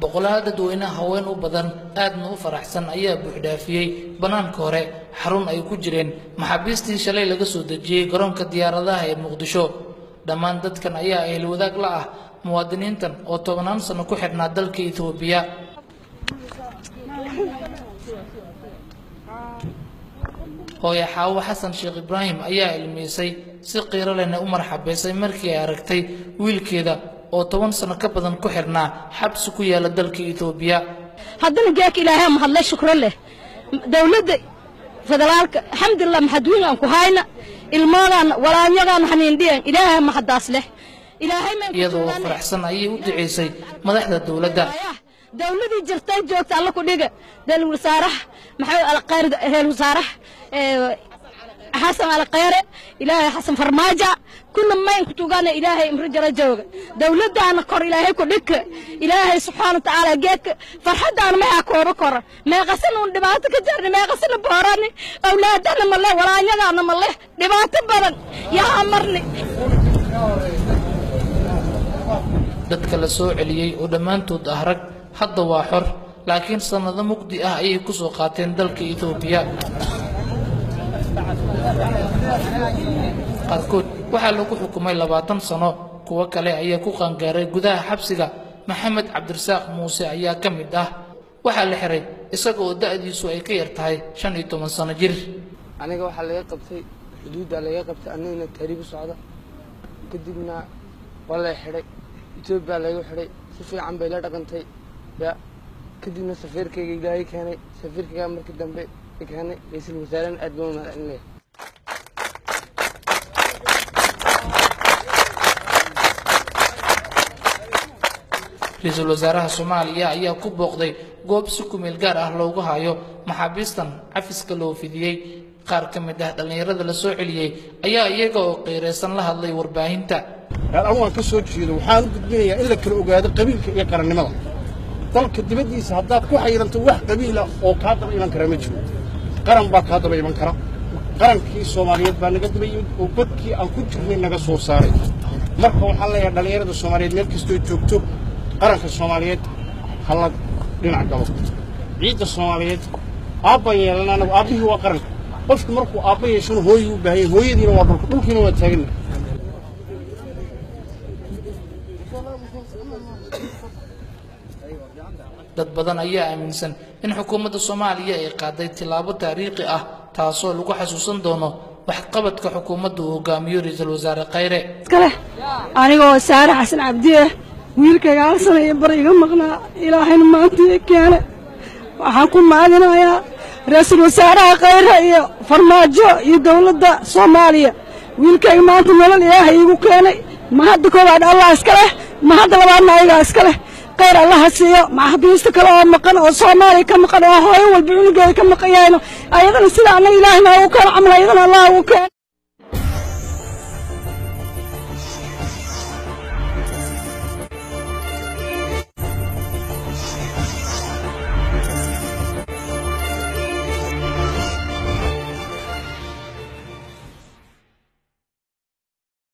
boqolaal dadweyne haween u badan aadna u faraxsan ayaa buuxdhaafiyey bannaanka hore xarun ay ku jireen maxaabiistii shalay laga soo dejiyey garoonka diyaaradaha ee muqdisho dhammaan dadkan ayaa ahel wadaag la ah muwaadiniintan oo tobannaan sano ku xidhnaa dalka etoobiya hooye xaawo xasan sheekh ibraahim ayaa ilmiisay si qiiro lehna u marxabaysay markii ay aragtay wiilkeeda oo toban sano ka badan ku xidhnaa xabsi ku yaala dalka etoobiya haddana geeka ilaahay mahadle shukro leh dawladda federaalka alxamdulilah maxadwiin aan ku hayna ilmoogaan walaanyagaan haniindhiyan ilaahay mahadaas leh ilaahay iyadoo faraxsan ayay u duceysay madaxda dowladda dawladii jirtay joogta alla ku dhiga dal wasaaraha maxamed alqayr heel wasaaraha xasan alqayre ilaahay xasan farmaajo kuna mayn ku tugana ilaahay imri jara jooga dawladdaana kor ilaahay ku dhigka ilaahay subxaana watacaala geedka farxaddaana mayaa kooba kora meeqasana un dhibaato ka jarni meeqasana boorani awlaadana male walaanyadaana male dhibaato badan yaa marni dadka la soo celiyey oo dhammaantood ah rag hadda waa xor laakiin sannado mugdi ah ayay ku soo qaateen dalka etoobiya qaarkood waxaa lagu xukumay labaatan sano kuwo kale ayaa ku qaangaaray gudaha xabsiga maxamed cabdirasaaq muuse ayaa ka mid ah waxaa la xiray isaga oo da'diisu ay ka yar tahay shan iyo toban sano jir aniga waxaa laga qabtay xuduuddaa laga qabtay anigana taariib u socda kadibna waa la xidhay etoobiya lagu xidhay si fiican bay la dhaqantay ya kadibna safiirkayga ilaahay keenay safiirkayga markii dambe keenay ra-iisul wasaarena aad baan u mahadcelinaya ra-iisul wasaaraha soomaaliya ayaa ku booqday goob si kumeel gaar ah loogu hayo maxaabiistan cafiska loo fidiyey qaar ka mid ah dhallinyarada la soo celiyey ayaa iyaga oo qiiraysan la hadlay warbaahinta anigu aan ka soo jeedo waxaan u gudbinayaa in la kala ogaado qabiilka iyo qarannimada dalka dibaddiisa haddaad ku xayiranto wax qabiila oo kaa daba iman kara ma jiro qaran baa kaa daba iman kara qarankii soomaaliyeed baa naga daba yimid oo godkii aan ku jirnay naga soo saaray marka waxaan leeyahay dhallinyarada soomaaliyeed meel kastoo joogto qaranka soomaaliyeed ha la dhinac galo ciidda soomaaliyeed aabba yeelan anagu aabbihii waa qaranka qofku markuu aabba yeeshana hooyii u baahanya hooyadiina waa dhulka dhulkiina waa taagana dad badan ayaa aaminsan in xukuumadda soomaaliya ay qaaday tillaabo taariikhi ah taasoo lagu xasuusan doono waxqabadka xukuumadda uu hogaamiyo ra-iisul wasaare khayre iskale anigoo saare xasan cabdi ah wiilkayga hal sana iyo bar iga maqnaa ilaahayna maanta ii keene waxaan ku maadinayaa ra-iisul wasaaraha khayre iyo farmaajo iyo dowladda soomaaliya wiilkayga maanta nolol ilaahay iigu keenay ma hadda koowaad allah iska leh ma hadda labaadna ayagaa iska leh khayr allaha siiyo maxaabiista kale oo maqan oo soomaaliya ka maqan oo hooyo walba cunugeeda ka maqan yahayno ayadana sida annaga ilaahay noogu keeno camal ayadana allah ugu keeno